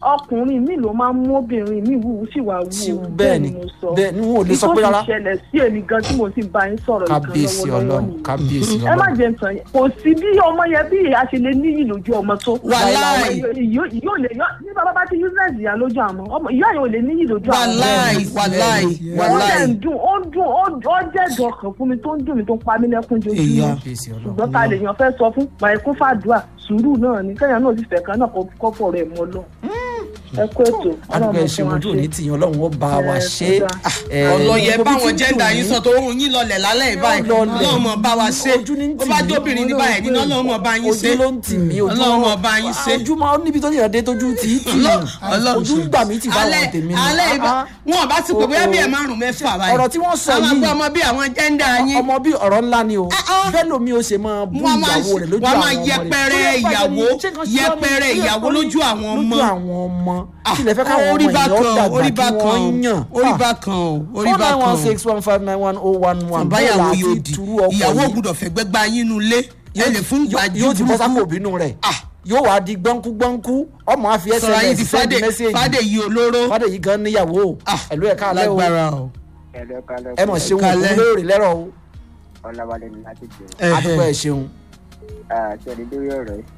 ọkùnrin mi ló máa ń mú obìnrin mi wù ú sì wà wù Sí, ú bẹ́ẹ̀ ni mo sọ bẹ́ẹ̀ ni wọn ò lè sọ pé Ìtò rárá ti ṣẹlẹ̀ sí èmi gan tí mo sì bá yín sọ̀rọ̀ ìkan kábíyèsí lọ́wọ́lọ́wọ́ ọlọ́run nìyẹn kábíyèsí ẹ má ọlọ́run jẹ nǹkan yẹn kò sí bí ọmọ yẹn bí ìyá ṣe lè níyì lójú ọmọ tó Wàláì. yóò lè yọ ní bàbá bá ti useless ìyá lójú àmọ́ ọmọ ìyá yẹn ò lè níyì lójú àmọ́ wàláì wàláì ó dẹ̀ wàláì ń dùn ó ń dùn ó ó jẹ́ ẹ̀dùn ọkàn fún mi tó ń dùn mí tó ń pa mí lẹ́kún Ìyá. jojúmọ́ kábíyèsí ṣùgbọ́n ọlọ́run ta lèèyàn fẹ́ sọ fún pàìkún fàdúrà sùúrù náà ni kẹ́yìn náà sì fẹ́ kan náà kọ́pọ̀ rẹ̀ mọ́ lọ. ẹ kó ètò adúgbò ẹ̀ṣẹ̀ fún wa ojú òní ṣe. tìyàn ọlọ́run ó bá wa Ẹ, ṣe kódà. é. ọlọyẹ gbogbo báwọn tí ń jẹ́ndà dùn yín yín, sọ tó ohun yín lọlẹ̀ lálẹ́ ìbáyìí lọlẹ̀. ọlọ́run mọ̀ bá wa ṣe Ojú ní ń ó tì bá mí. jóbìnrin ní báyìí nínú ọlọ́run mọ̀ bá yín ṣe ojú ló ń tì mí ojú ọlọ́run mọ̀ bá yín ṣe ojú máa níbi tó yàn dé tójú tì í tì í Ọlọ́- ojú ń gbà mí tì báwọn alẹ́ tèmi ni alẹ́ ìbá Ah, wọn bá ti pè bóyá bí ẹ oh. márùn mẹ́fà báyìí ọ̀rọ̀ tí wọ́n sọ àwọn yìí àgbà ọmọ bí àwọn jẹ́ndà yín ọmọ bí ọ̀rọ̀ ńlá ni o ah. bẹ́ẹ̀ lomi ó ṣe máa bú wọ́n máa ìyàwó rẹ̀ lójú wọ́n àwọn máa ọmọ rẹ̀ yẹpẹrẹ Tó yẹ pàṣẹ ìyàwó ni, ṣé kan ṣe ọ́ ni? yẹpẹrẹ Tó yẹ ìyàwó kó ní- lójú àwọn ọmọ lójú àwọn ọmọ Ah, kí lè fẹ́ káwọn ọmọ orí bá èèyàn kan dàgbà orí kí bá kan wọ́n yàn orí bá kan o orí four bá nine kan one o six one five nine one oh one one báyàwó yóò àti di turu ọkọ̀ ìyàwó yìí gbúdọ̀ fẹ́ gbẹ́gbá yín nu ilé ẹ lè fún yóò gbàjú yóò ti bọ́ sápò burúkú òbínú rẹ̀ Ah. yóò wá di gbọ́nkú gbọ́nkú ọmọ àfi sọ̀rọ̀ ayé ti sms send fàdé message fàdé yìí olóró fàdé yìí gan níyàwó Ah, ẹ̀lú ẹ̀ka alẹ́ o lágbára o. ẹ mọ̀ ṣeun Kalẹ́. òkú lóòrè lẹ́rọ̀ o ọlọ́wálé ni láti jẹ àdúgbò ẹ̀ ṣeun. ṣẹlẹ̀ lórí ọ̀rọ̀ yìí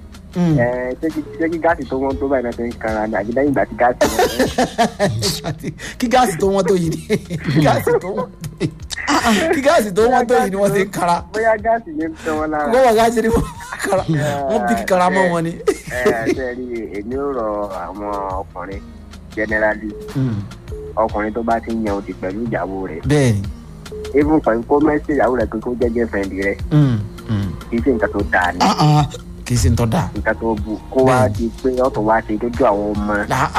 ẹ ṣé kí- ṣé kí gáàsì tó wọ́n tó báyìí náà ti ń kanra ni àbí lẹ́yìn ìgbà tí gáàsì wọn kí gáàsì tó wọ́n tó yìí ni kí gáàsì tó wọ́n tó yìí kí gáàsì tó wọ́n tó yìí ni wọ́n ti ń kara bóyá gáàsì yẹn ń tẹ́ wọn lára. wọ́n wà gáàsì ni wọ́n kara wọ́n bí kíkara mọ́ wọn ni. ẹ ṣe rí èmi ò rọ àwọn ọkùnrin generally ọkùnrin tó bá ti ń yan odi pẹ̀lú ìyàwó rẹ̀ bẹ́ẹ̀ni even pẹ̀lú kó mẹ́sì ìyàwó rẹ̀ pé kó jẹ́ girlfriend rẹ̀ kì í ṣe nǹkan tó dáa ni Ah, ah. kì í ṣe ń tọ́ da. nǹkan tó bu kó wá di pé ọ̀tún wá ṣe lójú àwọn ọmọ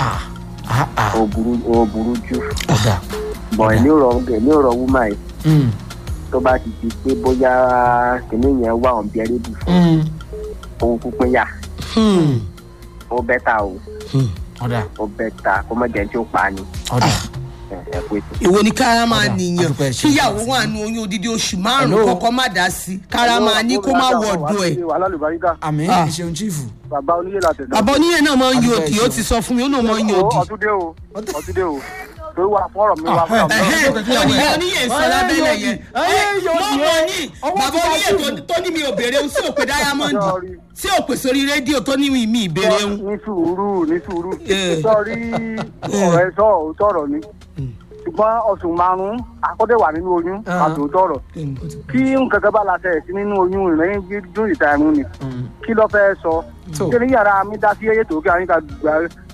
ó burú ó burú jù ọ̀dà bọ̀ èmi ò rọ èmi ò rọ wúmà yìí tó bá ti di pé bóyá kìnìún yẹn wà ọ̀n bẹ́ẹ̀rẹ́ bù fún òun pípín yà Hmm. ó bẹ́tà o ọ̀dà ó bẹ́tà kó má jẹ́ tí ó pa á ni ọ̀dà ẹ ẹ pé tó. ìwo ni kára máa Ọ̀dà, nìyàn àdúpẹ́ ṣe. kíyàwó wà nù oyún odidi oṣù Hello. márùn-ún kọ́kọ́ má dá sí kára máa ní kó má wọ ọ̀dọ̀ ẹ̀. wàhálà lùbáríkà àmì Ah. ìṣeun chiefu bàbá oníyè láti ẹ̀dá. bàbá oníyẹn náà máa ń yan Àdúpẹ́ òdì ṣe. ó ti sọ fún mi ó náà máa ń yan òdì. ọtúndé o ọtúndé o torí wà fún ọ̀rọ̀ mi wà fún ọ̀rọ̀ mi. Ẹ̀hẹ́n, oníyẹn oníyẹn sọ lábẹ́lẹ̀ yẹn. Ayé yóò mọ́ di mọ́ ẹ́. ní Ọwọ́ bàbá ti bá oníyẹn ṣì. tó- tó ní mi ò béèrè ohun sí òpè diamond Sorry. sí òpè sórí rédíò tó ní mi ìbéèrè ohun. ní sùúrù ní sùúrù Eh. sọrí ọ̀rọ̀ ẹ sọ òótọ́ ọ̀rọ̀ ni ṣùgbọ́n oṣù márùn-ún akọ́dẹ̀ wà nínú oyún Ah. àti òótọ́ ọ̀rọ̀ kí nǹkan kan bá la ṣe sí nínú oyún ìrẹ́yìn dún ìta ẹ̀mú ni kí ló fẹ́ sọ tó ṣé ní yàrá mi dá sí eyé tó kí àwọn ìka gbà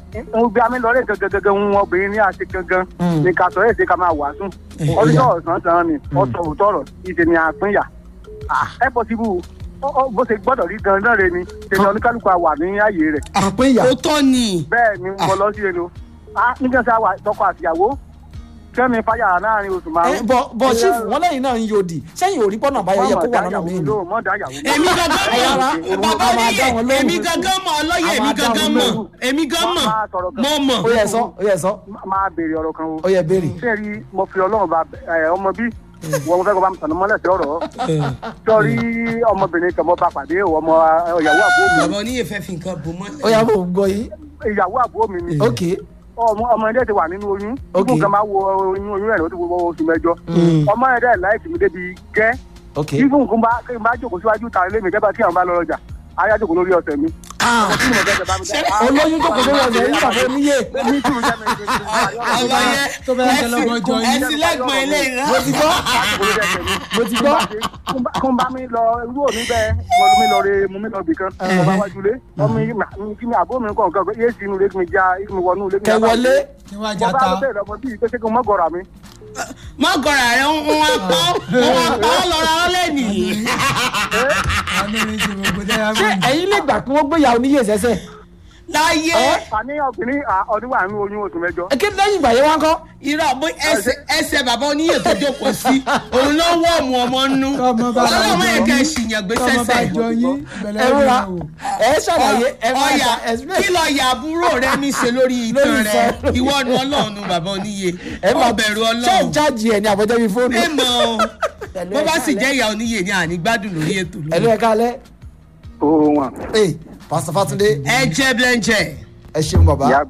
ń gbé amí lọlé gangan ń wọn obìnrin ní àṣẹ gangan Mm. ní ká sọ èsì ká máa wàásù ọdún ọ̀sán tán ni ọ̀sọ̀ òótọ́ ọ̀rọ̀ ìṣe ni àpínyà ẹ pọ̀ síbú bó ṣe gbọ́dọ̀ rí gan náà rẹ ni ṣe ni oníkálukú àwà ní ààyè rẹ̀ àpéyà ó tọ́ ni. bẹ́ẹ̀ ni mo lọ sí ẹnu nígbà tí a wà tọkọ àtìyàwó kẹ́mi fáyà láàrin oṣù ẹ márùn-ún. bọ bọ chiefu wọn lẹ́yìn náà ń yòdì sẹ́yìn òrí pọnà àbáyọ yẹ kó wà lọ́nà mí ni. mọ́ dá yàwó èmi gangan Ayára, mọ̀ bàbá a máa dá wọn oníyẹn lóhùn. èmi gangan mọ̀ ọlọ́yẹ̀ A èmi máa dá gangan wọn mọ̀ lóhùn. èmi gan mọ̀ Máa sọ̀rọ̀ kan. mo mọ̀. ó yẹ sọ ó yẹ sọ máa béèrè ọ̀rọ̀ kan o. ó yẹ béèrè. ṣé rí mo fi ọlọ́run bá ẹ, ọmọ bí wọ́n mo fẹ́ kó bá mi tànà mọ́lẹ̀ sí ọ̀rọ̀ sọ́rí ọmọbìnrin kan mo bá pàdé o, ọmọ ẹ, ìyàwó àbúrò mi bàbá oníyẹn fẹ́ fi nǹkan bò mọ́. ó yà bò ń gbọ́ yín. ìyàwó àbúrò mi ni ok ọmọ ọmọ ẹ̀dẹ̀ ti wà nínú oyún Ok. ibùn kan máa wo oyún oyún rẹ̀ ló ti wo oṣù mẹ́jọ ọmọ ẹ̀dẹ̀ láìsí mi débi gẹ́ ok ibùn kan bá kí n bá jókòó síwájú ta ilé mi kẹ́bà kí àwọn bá lọ ọjà ayé àjòkó lórí ọ̀sẹ̀ mi. ọmọ tí mo fẹ́ jẹ bá mi dá- olóyún jókòó sórí ọ̀sẹ̀ yín bàbá oníyè. ní túrú jẹ́ mi ní túrú ọlọ́yẹ tó bá yẹ lọ́wọ́ ọjọ́ yín. ẹsìn lẹ́gbọ̀n ilé ìrán. mo ti gbọ́ mo ti gbọ́. kún bá mi lọ irú òní bẹ́ẹ̀ mo mi lọ re mo mi lọ bì kan mo bá wájú lé ọmọ mi kí mi àbó mi kàn kàn yé sí inú ilé kí mi já kí mi wọnú ilé kí mi kẹ já wọlé. kí wọ́n á mo já bá ta. lọ bẹ́ẹ̀ lọ́mọ bíi pé ṣé kí n mọ́ gọ̀rọ̀ mi. má gọ̀rọ̀ rẹ̀ ń wá pọ́ ń wá pọ́ lọ́ra ọ́ lẹ́nì. àánú mi ti gbogbo dára ṣé mọ́. ẹ̀yin lè gbà kí wọ́n gbéyàwó oníyè sẹ́sẹ̀. láyé àní obìnrin à, ọdún wà nínú oyún oṣù mẹ́jọ. ẹ kí lẹ́yìn ìgbà yẹn wá ń kọ́. irọ́ bó ẹsẹ̀ ẹsẹ̀ bàbá oníyè tó jókòó sí òun ló wọ́ ọ̀mù ọmọ nú Tọ́mọ bá jọ ọlọ́mọ yín. ẹ̀ka ẹ̀sìyàn gbé tọ́mọ bá sẹ́sẹ̀. jọ yín ìbẹ̀lẹ̀ ẹ ẹ̀rọ rúra wò. ẹ ṣàlàyé ẹ má ọyà ṣà explain. kí lọ yà àbúrò rẹ mi ṣe lórí ìtàn Lórí rẹ ìtàn. ìwọ nu ọlọ́run nu bàbá oníyè ẹ má ọbẹ̀rù ṣé ọlọ́run ń jáàjì ẹ ní àbọ̀jẹ́ bíi fóònù. ẹ mọ̀ ọ́ bó bá sì jẹ́ ìyá oníyè ni àní gbádùn lórí ètò ẹ ló ẹ kálẹ̀. ó wọn. ee pásítọ̀ Fátúndé ẹ jẹ́ blẹ́ńjẹ́. ẹ ṣeun bàbá. ìyá